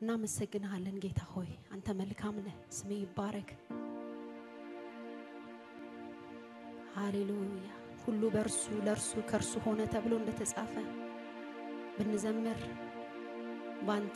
እናመሰግንሃለን ጌታ ሆይ አንተ መልካም ነህ። ስሜ ይባረክ። ሃሌሉያ። ሁሉ በእርሱ ለእርሱ ከእርሱ ሆነ ተብሎ እንደተጻፈ ብንዘምር ባንተ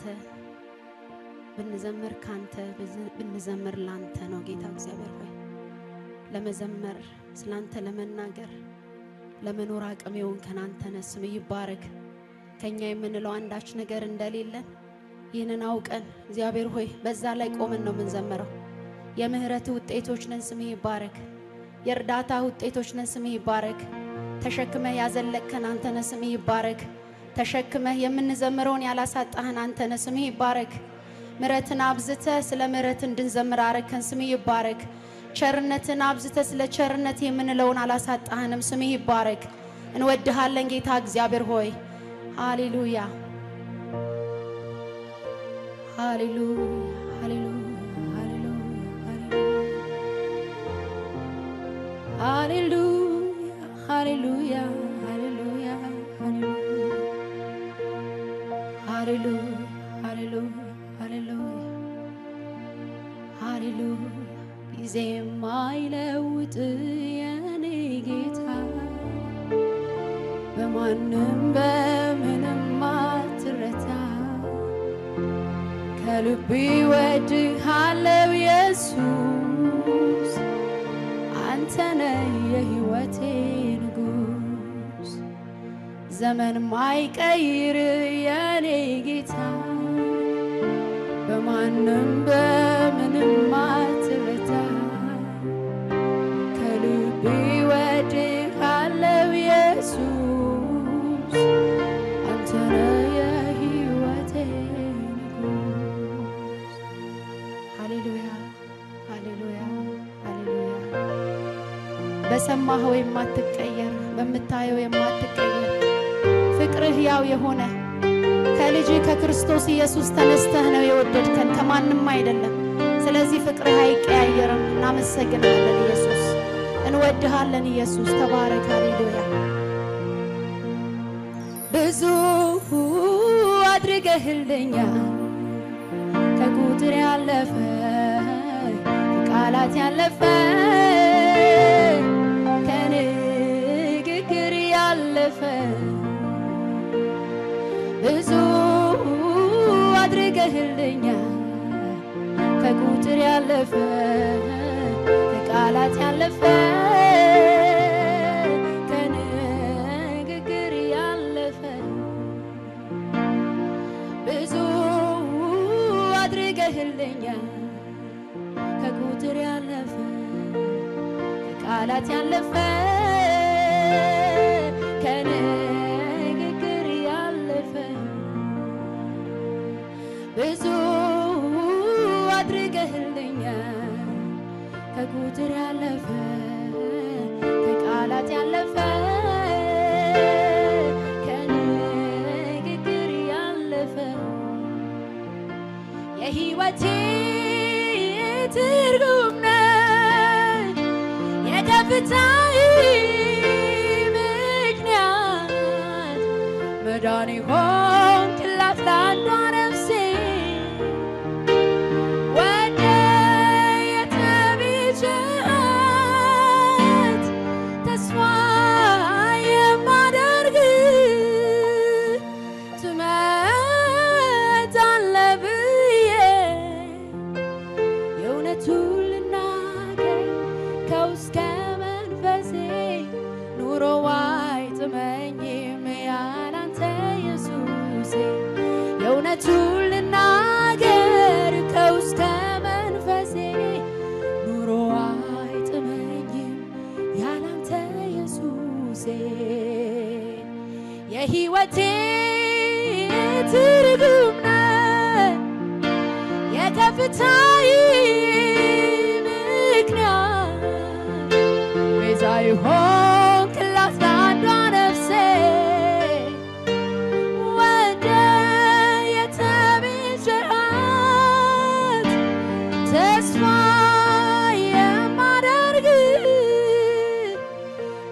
ብንዘምር ካንተ ብንዘምር ላንተ ነው ጌታ እግዚአብሔር ሆይ ለመዘመር ስላንተ ለመናገር ለመኖር አቅም የሆንከን አንተ ነህ። ስምህ ይባረክ። ከኛ የምንለው አንዳች ነገር እንደሌለን ይህንን አውቀን እግዚአብሔር ሆይ በዛ ላይ ቆመን ነው የምንዘምረው። የምህረት ውጤቶች ነን። ስምህ ይባረክ። የእርዳታ ውጤቶች ነን። ስምህ ይባረክ። ተሸክመህ ያዘለቅከን አንተ ነህ። ስምህ ይባረክ። ተሸክመህ የምንዘምረውን ያላሳጣህን አንተ ነህ። ስምህ ይባረክ። ምሕረትን አብዝተህ ስለ ምሕረት እንድንዘምር አረከን። ስምህ ይባረክ። ቸርነትን አብዝተህ ስለ ቸርነት የምንለውን አላሳጣህንም። ስምህ ይባረክ። እንወድሃለን ጌታ እግዚአብሔር ሆይ ሃሌሉያ ሃሌሉያ ሃሌሉያ ሃሌሉያ ሃሌሉያ ሃሌሉያ ሃሌሉያ ሃሌሉያ ጊዜ የማይለውጥ የኔ ጌታ በማንም በምንም አትረታ ከልቤ ወድሃለው ኢየሱስ አንተ ነህ የሕይወቴ ንጉሥ ዘመን ማይቀይር የኔ ጌታ በማንም በምንም አትረታ ከልቤ ወድሃለው ኢየሱስ አንተ ነህ የሕይወቴ ንጉሥ ሃሌሉያ ሃሌሉያ ሃሌሉያ በሰማኸው የማትቀየር በምታየው የማትቀየር ፍቅርህ ያው የሆነ ከልጅ ከክርስቶስ ኢየሱስ ተነስተህ ነው የወደድከን ከማንም አይደለም። ስለዚህ ፍቅርህ አይቀያየርም። እናመሰግናለን ኢየሱስ፣ እንወድሃለን ኢየሱስ። ተባረክ። ሃሌሉያ ብዙ አድርገህልኛል ከቁጥር ያለፈ ቃላት ያለፈ ከንግግር ያለፈ ብዙ አድርገህልኛል ከቁጥር ያለፈ ከቃላት ያለፈ ከንግግር ያለፈ ብዙ አድርገህልኛል ከቁጥር ያለፈ ከቃላት ያለፈ ከንግግር ያለፈ ብዙ አድርገህልኛል ከቁጥር ያለፈ ከቃላት ያለፈ ከንግግር ያለፈ የሕይወቴ ትርጉም ነህ የከፍታዬ ምክንያት መዳኔ ሆንክላት ለአንዷ ነፍሴ ወደ የተቤዠሃት ተስፋ የማደርግ ትመጣለህ ብዬ የእውነቱን ልናገር ከውስጥ ከመንፈሴ ኑሮ አይጥመኝም ያላንተ ኢየሱሴ የእውነቱን ልናገር ከውስጥ ከመንፈሴ ኑሮ አይጥመኝም ያላንተ ኢየሱሴ የሕይወቴ ትርጉም ነህ የከፍታዬ ምክንያት ቤዛ የሆንክላት ለአንዷ ነፍሴ ወደ የተቤዠሃት ተስፋ የማደርግ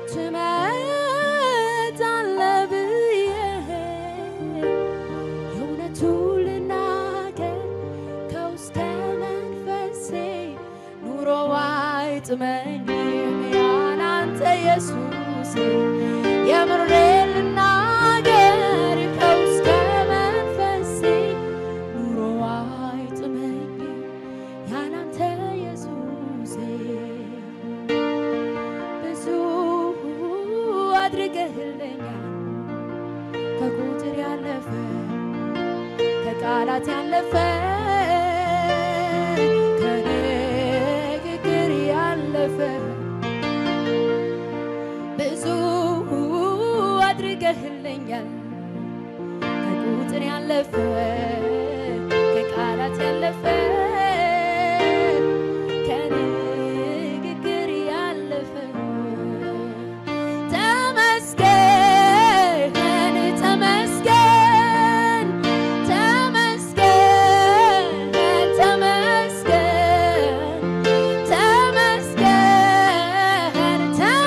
ትመጣለህ ብዬ አይጥመኝም ያላንተ ኢየሱስ የምሬ ልናገር ከውስጥ መንፈሴ ኑሮ አይጥመኝም ያላንተ ኢየሱስ ብዙ አድርገህልኛል ከቁጥር ያለፈ ከቃላት ያለፈ ከንግግር ያለፈ ብዙ አድርገህልኛል ከቁጥር ያለፈ ከቃላት ያለፈ ከንግግር ያለፈ ተመስገን ተመስገን ተመስገን ተመስገን ተመስገን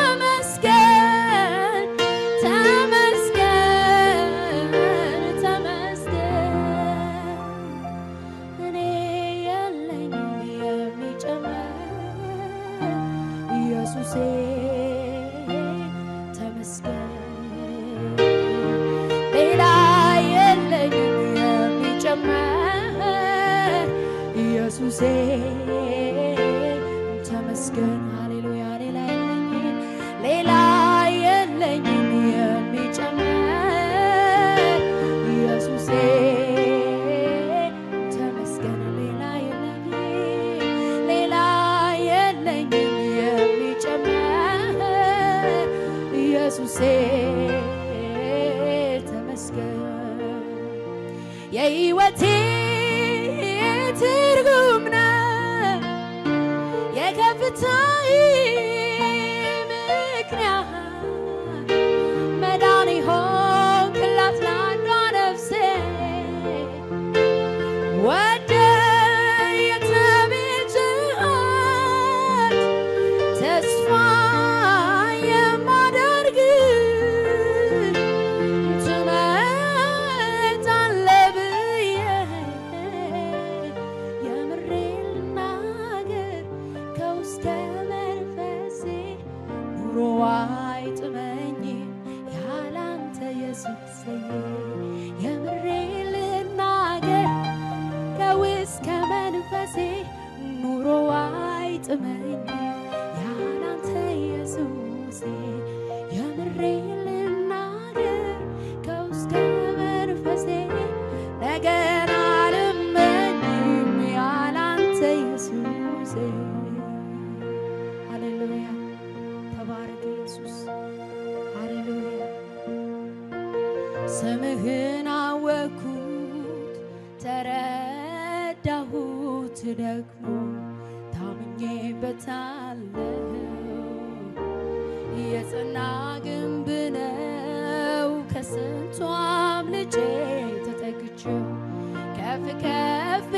ተመስገን ተመስገን ተመስገን እኔ የለኝም የሚጨመር ኢየሱሴ ተመስገን ሌላ የለኝም የሚጨመር ኢየሱሴ ተመስገን ሃሌሉያ ሌላ የለኝም ሌላ የለኝም የሚጨመር ኢየሱሴ ተመስገን ሌላ የለኝም ሌላ የለኝም የሚጨመር ኢየሱሴ ተመስገን የሕይወቴ ትርጉም ነው የከፍታዬ ምክንያት መዳን ሆንክላት ለአንዷ ነፍሴ ወደ የተቤዥሃት ተስፋ የማደርግ ትመጣለህ ብዬ የምሬን ልናገር ከውስጥ መንፈሴ ኑሮ አይጥመኝም ያላንተ ኢየሱስ የምሬን ልናገር ከውስጥ መንፈሴ ኑሮ አይጥመኝም ያላንተ ኢየሱስ የምሬን ልናገር ከውስጥ መንፈሴ ነገን አልመኝም ያላንተ ኢየሱስ ሃሌሉያ ተባረክ ኢየሱስ ሃሌሉያ ስምህን አወኩት ተረዳሁት ደግሞ ታምኜበታለሁ የጽና ግንብ ነው ከስንቱ አምልጬ ተጠግቼው ከፍ ከፍ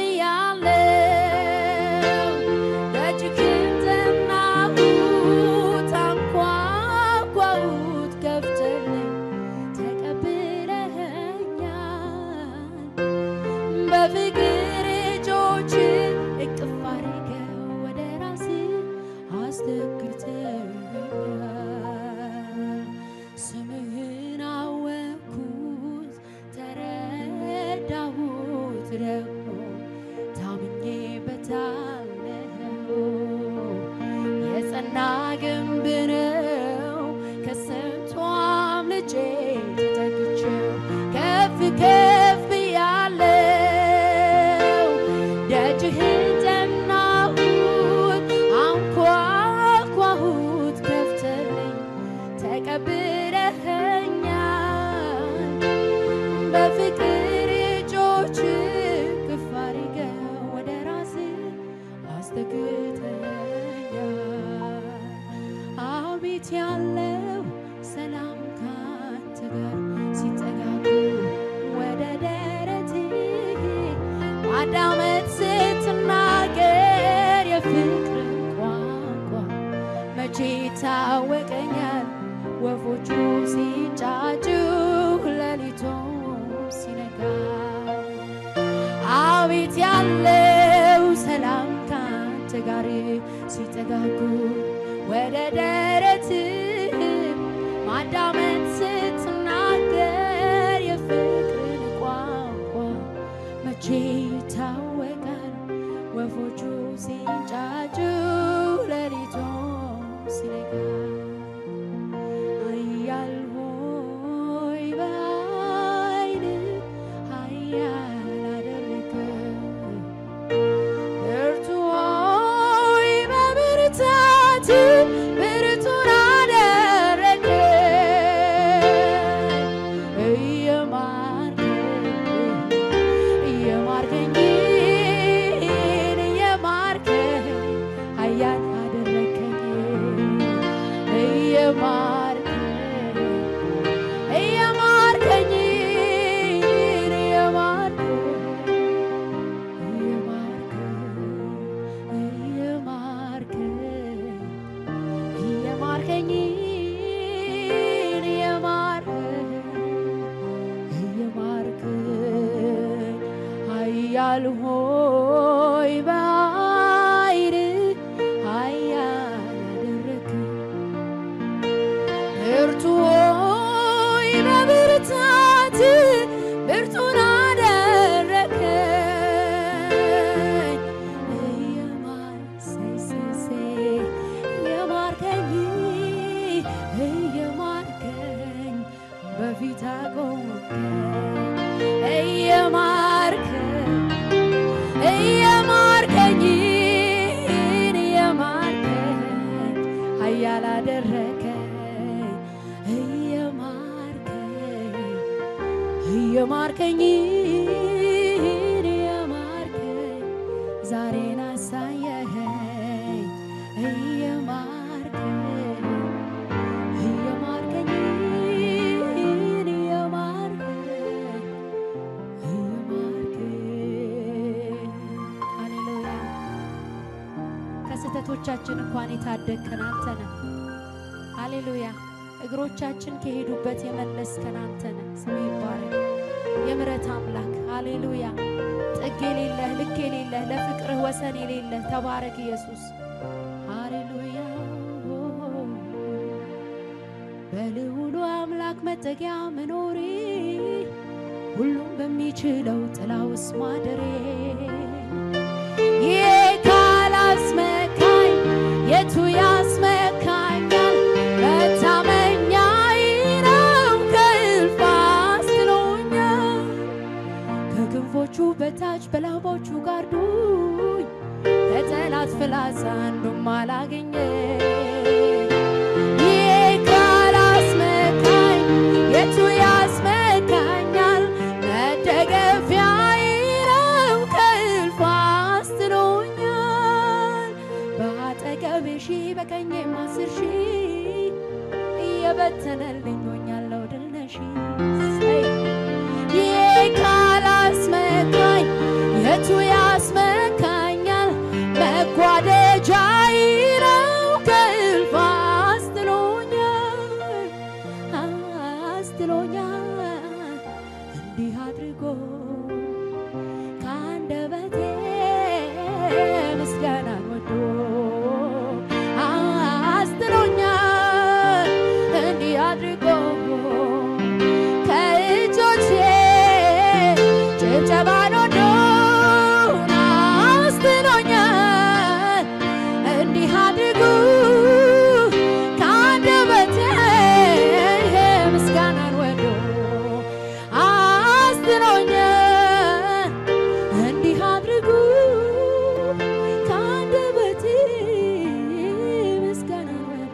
ያለው ደጅህን ጠናሁት አንኳኳሁት ከፍተልኝ ተቀብለኸኛል በፍቅር እጆች እቅፍ አድርገው ወደ ራስ አስደግተኸኛል ስምህን አወኩት ተረዳሁት ደግሞ ታምኜበታለሁ የጸና ግንብ ነው ከስንቱ አምልጬ ተጠግቼው ከፍ ከፍ ያለው ደጅህን ጠናሁት አንኳኳሁት ከፍተልኝ ተቀብለኸኛል በፍቅር እጆች ክፍ አድርገው ወደ ራስ አስጠግተኛል አቤት ያለው ሰላም ካንተ ጋር ሲጠጋጉ ወደ ደረት ማዳመጥ ስትናገር የፍቅርን ቋንቋ መቼ ይታወቀኛል ወፎቹ ሲጫጩ ሌሊቱም ሲነጋ አቤት ያለው ሰላም ካንተ ጋር ሲጠጋጉ ወደ ደረትህ ማዳመጥ ስትናገር የፍቅርን ቋንቋ መቼ ይታወቃል ወፎቹ ሲንጫጩ ሌሊቱ ሲነጋ ኃያል ሆይ በኃይልህ ኃያል አደረግከኝ ብርቱ ሆይ በብርታትህ ብርቱን አደረግከኝ እየማርከኝ እየማርከኝ እየማርከኝ ኃያል አደረግከኝ እየማርከኝ እየማርከኝ እየማርከኝ እየማርከኝ እየማርከኝ ኃያል ሆይ በኃይልህ ኃያል አደረግከኝ ብርቱ ሆይ በብርታትህ ብርቱን አደረግከኝ እየማር ሰይ ሰይ ሰይ እየማርከኝ እየማርከኝ በፊት አቆምከኝ እየማርከኝ እየማርከኝ እየማርከኝ ኃያል አደረከኝ እየማርከኝ እየማርከኝ እየማርከኝ ዛሬን አሳየኸኝ እየማርከኝ እየማርከኝ እየማርከኝ እየማርከኝ ሃሌሉያ ከስህተቶቻችን እንኳን የታደግከን አንተ ነህ። ሃሌሉያ እግሮቻችን ከሄዱበት የመለስከን አንተ ነህ። ስም ይባረክ። የምሕረት አምላክ ሃሌሉያ ጥግ የሌለህ ልክ የሌለህ ለፍቅርህ ወሰን የሌለህ ተባረክ ኢየሱስ ሃሌሉያ በልዑሉ አምላክ መጠጊያ መኖሬ ሁሉም በሚችለው ጥላ ውስጥ ማደሬ ይሄ ካላስመካኝ የቱ ያስመካኛል? መታመኛዬ ነው ከእልፍ አስጥሎኛል። ከክንፎቹ በታች በላባዎቹ ጋርዶኝ ከጠላት ፍላጻ አንዱም አላገኘ ይሄ ካላስመካኝ የቱ ያስመካኛል? መደገፊያዬ ነው ከእልፍ አስጥሎኛል። በአጠገቤ ሺህ በቀኜም አስር ሺህ እየበተነልኝ ሆኛለሁ ድል ነሺ እሰይ። ይሄ ካላስመካኝ የቱ ያስመካኛል? መጓደጃዬ ነው ከእልፍ አስጥሎኛል አስጥሎኛል እንዲህ አድርጎ ከአንደበቴ ምስጋናን ወዶ አስጥሎኛል እንዲህ አድርጎ ከእጆቼ ጭብጨባን ወዶ አስጥሎኛል እንዲህ አድርጉ ከአንደበቴ ምስጋናን ወዶ አስጥሎኛል እንዲህ አድርጉ ከአንደበቴ ምስጋናን ወዶ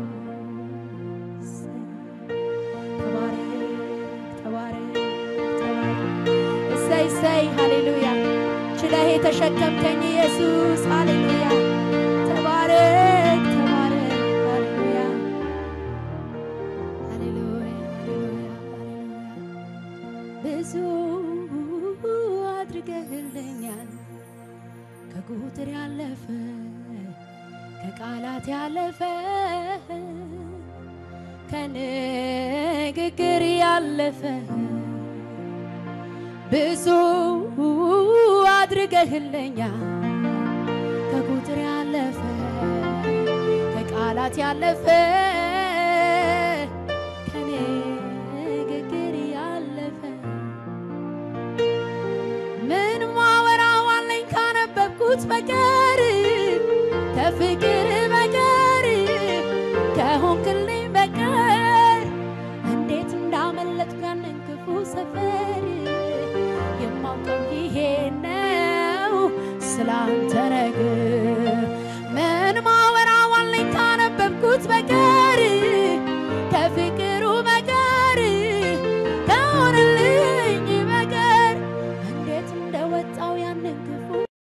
ተባረክ ተባረክ ተባረክ እሰይ እሰይ ሃሌሉያ ችለህ የተሸከምከኝ ኢየሱስ ሃሌሉያ ተባረክ ተባረክ ሃሌሉያ ሃሌሉያ ሃሌሉያ ሃሌሉያ ብዙ አድርገህልኛል ከቁጥር ያለፈ ከቃላት ያለፈ ከንግግር ያለፈ ብዙ አድርገህልኛል ከቁጥር ያለፈ ከቃላት ያለፈ